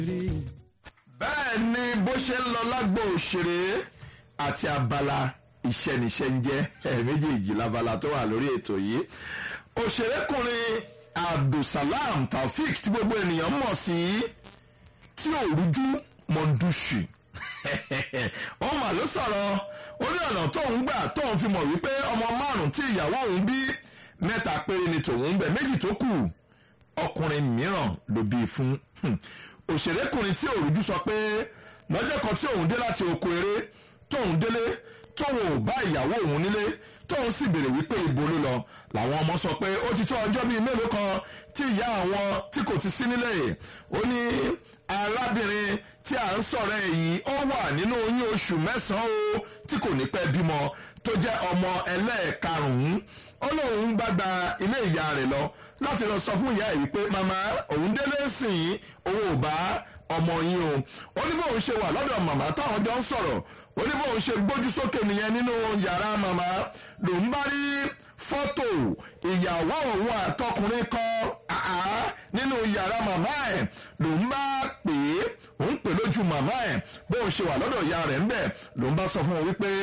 bẹ́ẹ̀ ni bó ṣe ń lọ lágbo òṣèré àti abala ìṣẹ́niṣẹ́ ń jẹ́ méjèèjì labala tó wà lórí ètò yìí òṣèrékùnrin abdulsalam taofik tí gbogbo ènìyàn mọ̀ sí tí òrújú mọ̀ndúṣì wọ́n mà ló sọ̀rọ̀ ó ní ọ̀nà tóun gbà tóun fi mọ̀ wípé ọmọ márùn-ún tí ìyàwó òun bí mẹ́ta péré ni tòun ń bẹ méjì tó kù ọkùnrin mìíràn ló bí fún òṣèrékùnrin tí òrújú sọ pé lọ́jọ́ kan tí òun dé láti oko eré tóun délé tóun ò bá ìyàwó òun nílé tóun sì béèrè wípé ibo ló lọ làwọn ọmọ sọ pé ó ti tó ọjọ́ bíi mélòó kan tí ìyá àwọn tí kò ti sí nílé ó ní arábìnrin tí à ń sọ̀rọ̀ ẹ̀ yìí ó wà nínú oyún oṣù mẹ́sàn-án o tí kò ní pẹ́ bímọ tó jẹ́ ọmọ ẹlẹ́ẹ̀karùn-ún ó lóun bá gba ilé ìyá rẹ̀ lọ láti lọ sọ fún ìyá ẹ̀ wípé màmá òun délé sìn yín òun ò bá ọmọ yín o ó ní bóun ṣe wà lọ́dọ̀ màmá táwọn jọ ń sọ̀rọ̀ ó ní bóun ṣe gbójú sókè nìyẹn nínú yàrá màmá lòun bá rí fọ́tò ìyàwó òun àtọkùnrin kan nínú yàrá màmá ẹ̀ lòun bá pè é òun pè lójú màmá ẹ̀ bóun ṣe wà lọ́dọ̀ ìyá rẹ̀ ńbẹ̀ lòun bá sọ fún wọn wípé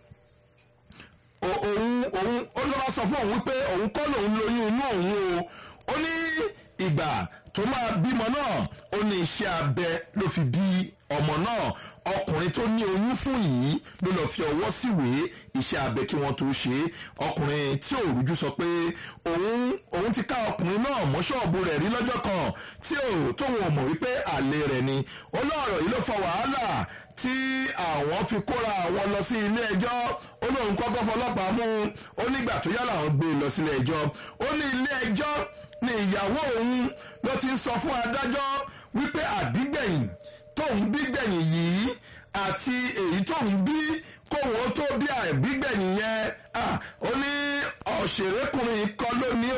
òun òun ó ló bá sọ fún òun wípé òun kọ́ lòun lóyún inú òun o ó ní ìgbà tó máa bímọ náà ó ní iṣẹ́ abẹ ló fi bí ọmọ náà ọkùnrin tó ní oyún fún yìí ló lọ́ọ́ fi ọwọ́ síwèé iṣẹ́ abẹ kí wọ́n tó ṣe é ọkùnrin tí òrùjú sọ pé òun òun ti ká ọkùnrin náà mọ́ ṣọ́ọ̀bù rẹ̀ rí lọ́jọ́ kan tí ò tóun ò mọ̀ wípé àlè rẹ̀ ni ó lọ́ọ̀rọ̀ yìí ló fa wàhálà tí àwọn fi kóra àwọn lọ sí ilé ẹjọ́ ó lóun kọ́kọ́ fọlọ́pàá mú ó nígbà tó yá làwọn gbé e lọ sílé ẹjọ́ ó ní ilé ẹjọ́ ni ìyàwó òun ló ti ń sọ fún adájọ́ wípé àbígbẹ̀yìn tóun bí gbẹ̀yìn yìí àti èyí tóun bí kóun ó tó bí àbígbẹ̀yìn yẹn ó ní òṣèrékùnrin kan ló ní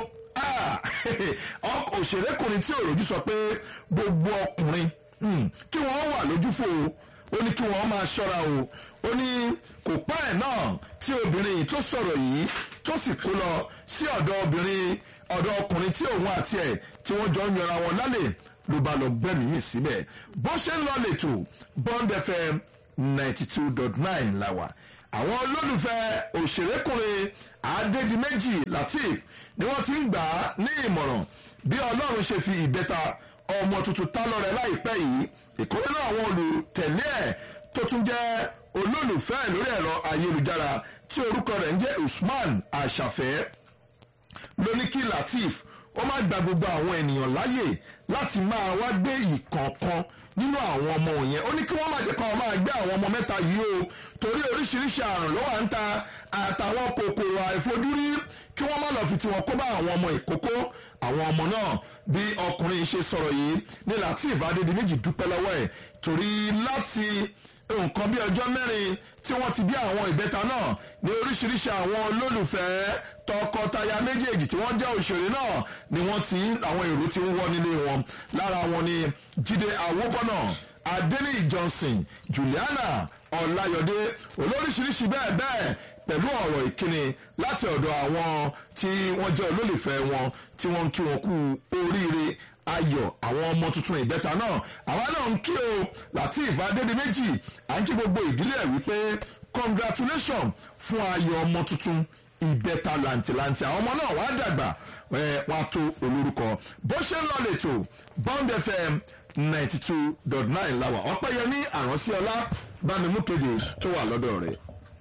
o òṣèrékùnrin tí òròjú sọ pé gbogbo ọkùnrin kí wọ́n wà lójúfò ó ní kí wọ́n máa ṣọ́ra o ó ní kò pẹ́ ẹ̀ náà tí obìnrin yìí tó sọ̀rọ̀ yìí tó sì kó lọ sí ọ̀dọ̀ obìnrin ọ̀dọ̀ ọkùnrin tí òun àti ẹ̀ tí wọ́n jọ ń yanra wọn lálẹ́ ló bá lọ gbẹ́mí mì síbẹ̀ bó ṣe ń lọ lẹ́tọ̀ Bond FM ninety two dot nine la wà àwọn olólùfẹ́ òṣèrékùnrin Adédìméjì Lateef ni wọ́n ti ń gbà á ní ìmọ̀ràn bí Ọlọ́run ṣe fi ìbẹ́ta ọmọ tuntun tá lọ́rẹ̀ láìpẹ́ yìí ìkórè náà àwọn olùtẹ̀lé ẹ̀ tó tún jẹ́ olólùfẹ́ lórí ẹ̀rọ ayélujára tí orúkọ rẹ̀ ń jẹ́ Usman Àṣàfẹ́ lóníkì Lateef ó máa gba gbogbo àwọn ènìyàn láàyè láti máa wá gbé ìkọ̀ọ̀kan nínú àwọn ọmọ yẹn ó ní kí wọ́n má jẹ́ kó máa gbé àwọn ọmọ mẹ́ta yìí o torí oríṣiríṣi àrùn ló wà ń ta àtàwọn kòkòrò àìfojúrí kí wọ́n má lọ fi tiwọn kó bá àwọn ọmọ ìkókó àwọn ọmọ náà bí ọkùnrin ṣe sọ̀rọ̀ yìí ní Lateef Adédìméjì dúpẹ́ lọ́wọ́ ẹ̀ torí láti nǹkan bí ọjọ́ mẹ́rin tí wọ́n ti bí àwọn ìbẹ́ta náà ní oríṣiríṣi àwọn olólùfẹ́ tọkọtaya méjèèjì tí wọ́n jẹ́ òṣèré náà ni wọ́n ti àwọn èrò ti ń wọ́ nílé wọn lára wọn ni Jídé Awóbọ́nà Adéníyì Johnson Juliana Ọláyọdé olóríṣiríṣi bẹ́ẹ̀ bẹ́ẹ̀ pẹ̀lú ọ̀rọ̀ ìkíni láti ọ̀dọ̀ àwọn tí wọ́n jẹ́ olólùfẹ́ wọn tí wọ́n ń kí wọn kú oríire ayọ̀ àwọn ọmọ tuntun ìbẹ́ta náà àwa náà ń kí o Lateef Adédìméjì à ń kí gbogbo ìdílé ẹ̀ wípé congratulation fún ayọ̀ ọmọ tuntun ìbẹ́ta làǹtìlàǹtì àwọn ọmọ náà wàá dàgbà wàá tó olórúkọ bó ṣe ń lọ lẹ́tọ̀ Bond FM ninety two dot nine láwà ọpẹ́yẹmí àránsíọlá bámi mú kéde tó wà lọ́dọ̀ rẹ̀.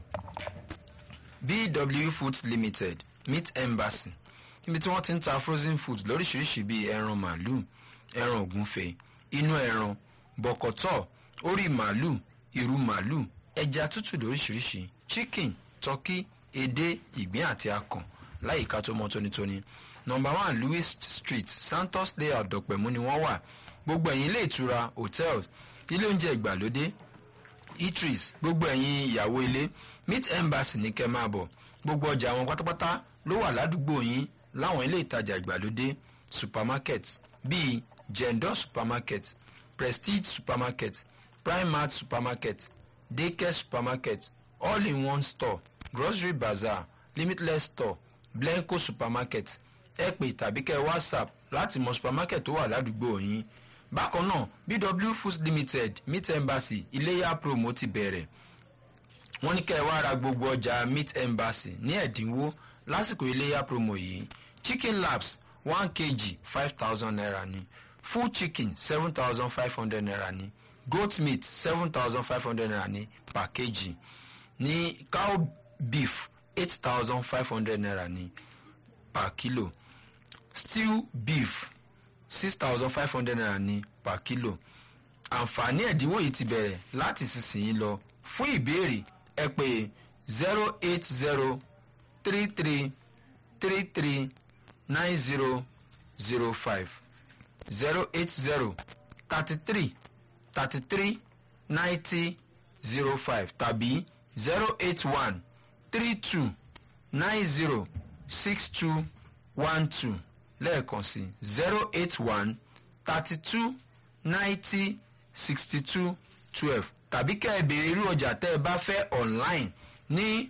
BW Foods Limited Meat Embassy níbi tí wọ́n ti ń ta frozen foods lóríṣiríṣi bíi ẹran màálù ẹran ògúnfe inú ẹran bọ̀kọ̀tọ̀ orí màálù ìrù màálù ẹja tútù lóríṣiríṣi chicken turkey edé ìgbín àti akàn láyìíká tó mọ́ tónítóní nọ́mbà one Louis Street Santos layout dọ̀pẹ̀mú ni wọ́n wà gbogbo ẹ̀yìn ilé ìtura hotels ilé oúnjẹ ìgbàlódé eateries gbogbo ẹ̀yìn ìyàwó ilé meat embassy ní kẹ́ máa bọ̀ gbogbo ọjà wọn pátápátá ló wà ládùúgbò yín láwọn ilé ìtajà ìgbàlódé supermarket bíi jendor supermarket prestige supermarket primark supermarket daycare supermarket all in one store grocery bazaar limitless store blenco supermarket ẹ pè tàbí kẹ́ whatsapp láti mọ supermarket tó wà ládùúgbò yín bákan náà bw foods limited meat embassy iléyà promo ti bẹ̀rẹ̀ wọ́n ní kẹ́ ẹ wá ra gbogbo ọjà meat embassy ní ẹ̀dínwó lásìkò iléyà promo yìí chicken labs one kg five thousand naira ni full chicken seven thousand five hundred naira ni goat meat seven thousand five hundred naira ni per kg ní cow beef eight thousand five hundred naira ni per kilo stew beef six thousand five hundred naira ni per kilo àǹfààní ẹ̀dínwó yìí ti bẹ̀rẹ̀ láti sísìnyí lọ fún ìbéèrè ẹ pè zero eight zero three three three three nine zero zero five zero eight zero thirty three thirty three ninety zero five tàbí zero eight one three two nine zero six two one two lẹ́ẹ̀kan sí zero eight one thirty two ninety sixty two twelve tàbí kẹ́ ẹ béèrè irú ọjà tẹ́ ẹ bá fẹ́ online ní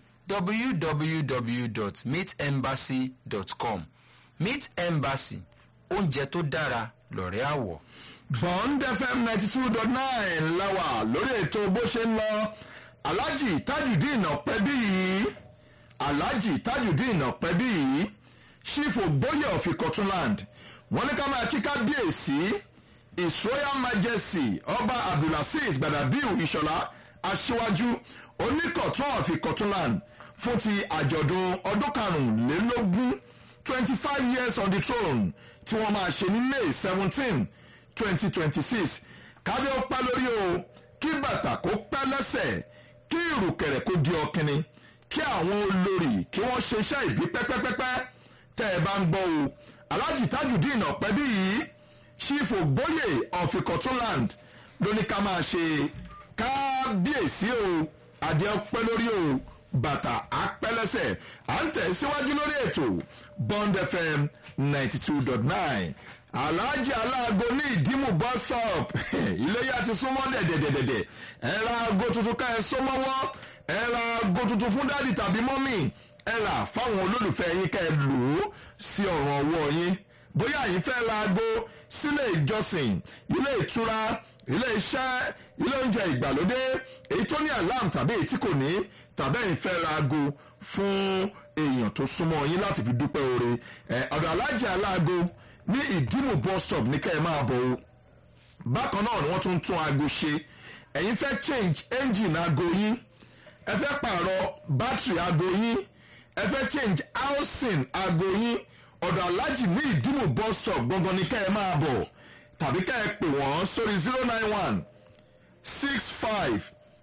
www.meetembassy.com meet embassy oúnjẹ tó dára lọ̀rẹ́ àwọ̀. bond fm ninety two dot nine láwà lórí ètò bó ṣe ń lọ alhaji tajudeen ọ̀pẹ́bí yìí alhaji tajudeen ọ̀pẹ́bí yìí chief ogboyè of ikotunland wọ́n ní ká máa kí kábíyèsí his royal majesty ọba abdulaziz gbadabiu ìṣọ̀lá aṣíwájú oníkọ̀tún of ikotunland fún ti àjọ̀dún ọdún karùnlélógún twenty five years on the throne tí wọ́n máa ṣe ní may seventeen twenty twenty six kádé ó pẹ́ lórí o kí bàtà kó pẹ́ lẹ́sẹ̀ kí ìrùkẹ̀rẹ̀ kó di ọkìnrin kí àwọn olórí kí wọ́n ṣe iṣẹ́ ìbí pẹ́pẹ́pẹ́pẹ́ tẹ́ ẹ bá ń gbọ́ o alhaji tajudeen ọ̀pẹ́bí yìí chief ogboyè of ikotunland ló ní ká máa ṣe kábíyèsí o adé ọpẹ́ lórí o bàtà apẹ́lẹ́sẹ̀ à ń tẹ̀ síwájú lórí ètò bond fm ninety two dot nine alhaji aláago ní ìdímù bus stop iléyà ti súnmọ́ dẹ̀dẹ̀dẹ̀dẹ̀ ẹ ra aago tuntun ká ẹ sọ mọ́wọ́ ẹ ra aago tuntun fún dádì tàbí mọ́mì ẹ rà fáwọn olólùfẹ́ yín ká ẹ lò ó sí ọ̀ràn ọwọ́ yín bóyá yín fẹ́ ra aago sílé ìjọsìn ilé ìtura ilé iṣẹ́ ilé oúnjẹ ìgbàlódé èyí tó ní alarm tàbí èyí tí kò ní tàbí ẹ̀yin fẹ́ ra aago fún èèyàn tó súnmọ́ yín láti fi dúpẹ́ oore ẹ̀ ọ̀dọ̀ alájà aláago ní ìdímù bus stop ní kẹ́ ẹ máa bọ̀ o bákan náà ni wọ́n tún ń tún aago ṣe ẹ̀yin fẹ́ change engine aago yín ẹ fẹ́ pààrọ̀ battery aago yín ẹ fẹ́ change housing aago yín ọ̀dọ̀ alájì ní ìdímù bus stop gangan ní kẹ́ ẹ máa bọ̀ tàbí kẹ́ ẹ pè wọ́n sórí zero nine one six five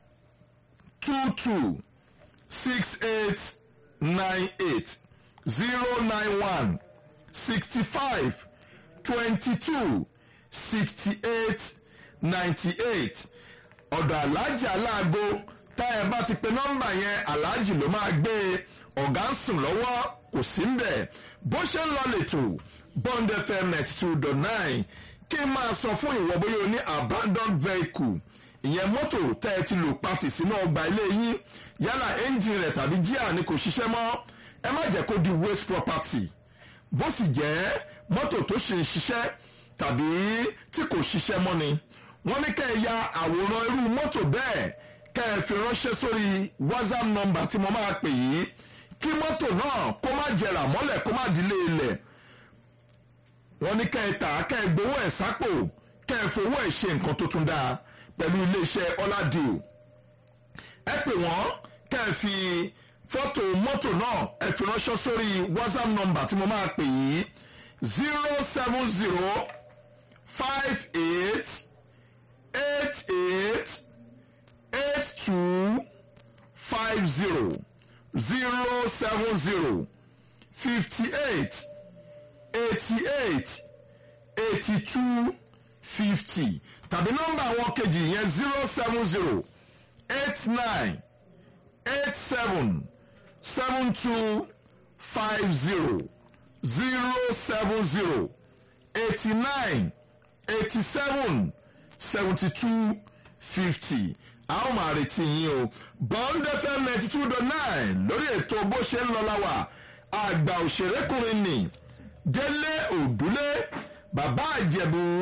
two two six eight nine eight zero nine one sixty five twenty two sixty eight ninety eight ọ̀dọ̀ aláàjì aláàgó tá ẹ bá ti pe nọ́mbà yẹn aláàjì ló máa gbé e ọ̀gá ń sùn lọ́wọ́ kò sí ń bẹ̀ bó ṣe ń lọ lẹ́tọ̀ bond fm ninety two dot nine kí n máa sọ fún ìwọ bóyá o ní abandoned vehicle ìyẹn mọ́tò tẹ́ ẹ ti lò pati sínú ọgbà ilé yín yálà ẹ́ńjìn rẹ̀ tàbí jíà ni kò ṣiṣẹ́ mọ́ ẹ má jẹ́ kó di waste property bó sì jẹ́ mọ́tò tó ṣe ń ṣiṣẹ́ tàbí tí kò ṣiṣẹ́ mọ́ ni wọ́n ní kẹ́ ẹ ya àwòrán irú mọ́tò bẹ́ẹ̀ kẹ́ ẹ fi ránṣẹ́ sórí whatsapp number tí mo máa pè yìí kí mọ́tò náà kó má jẹrà mọ́lẹ̀ kó má dilé ilẹ̀ wọ́n ní kẹ́ ẹ tà á kẹ́ ẹ gbowó ẹ̀ sápò kẹ́ ẹ fowó ẹ̀ ṣe nǹkan tó tún dáa pẹ̀lú iléeṣẹ́ ọ̀làdìo ẹ pè wọ́n kẹ́ ẹ fi fọ́tò mọ́tò náà ẹ fi ránṣẹ́ sórí whatsapp number tí mo máa pè yìí zero seven zero five eight eight eight eight two five zero zero seven zero fifty eight eighty eight eighty two fifty tàbí nọ́mbà àwọn kejì yẹn zero seven zero eight nine eight seven seven two five zero zero seven zero eighty nine eighty seven seventy two fifty a ó máa retí yín o bond fm ninety two dot nine lórí ètò bó ṣe ń lọ láwà àgbà òṣèrékùnrin ni délé òdúlé bàbá àjẹbù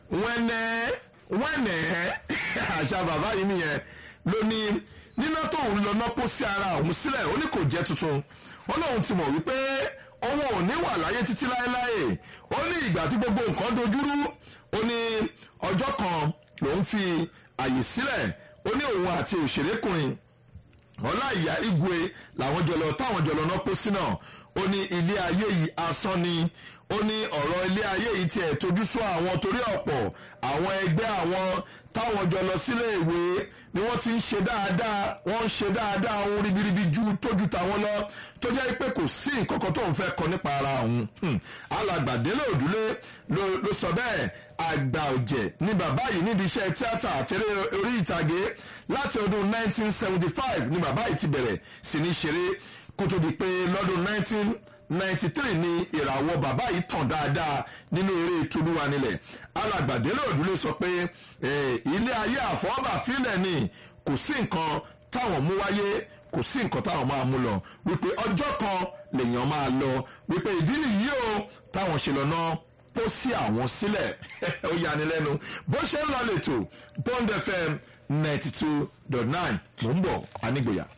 wẹ́nẹ́ wẹ́nẹ́ àṣà bàbá yìí nìyẹn ló ní níná tóun lọ nápó sí ara òun sílẹ̀ ó ní kò jẹ́ tuntun ó lóun ti mọ̀ wípé òun ò ní wà láyé títí láéláé ó ní ìgbà tí gbogbo nǹkan dojúrú ó ní ọjọ́ kan lòun fi àyè sílẹ̀ ó ní òun àti òṣèrékùnrin ọláìyá igwe làwọn jọlọ táwọn jọlọ náà pọ̀ sí náà ó ní ilé ayé yìí asán ni ó ní ọ̀rọ̀ ilé ayé yìí tiẹ̀ tójú sọ àwọn torí ọ̀pọ̀ àwọn ẹgbẹ́ àwọn táwọn jọ lọ sílé ìwé ni wọ́n ti ń ṣe dáadáa wọ́n ń ṣe dáadáa ohun ribiribi ju tójú tàwọn lọ tó jẹ́ pé kò sí nǹkan kan tó ń fẹ́ kọ nípa ara òun alàgbàdélé òdúlé ló sọ bẹ́ẹ̀ àgbà ọ̀jẹ̀ ni bàbá yìí nídìí iṣẹ́ tíátà àtẹ̀rẹ́ orí ìtàgé láti ọdún 1975 ni bàbá yìí ti bẹ̀rẹ̀ sí ní ṣeré kó tó di pé lọ́dún 1993 ni ìràwọ̀ bàbá yìí tàn dáadáa nínú eré tolúwa nílẹ̀ alàgbàdélé òdúlé sọ pé ilé ayé àfọwọ́bà fílẹ̀ ni kò sí nǹkan táwọn mú wáyé kò sí nǹkan táwọn máa mú lọ wípé ọjọ́ kan lèèyàn máa lọ wípé ìdí nìyí o táwọn ṣe lọ náà tó sí àwọn sílẹ̀ ó yani lẹ́nu bó ṣe ń lọ lẹ́tọ̀ Bond FM ninety two dot nine mò ń bọ̀ anígbòyà.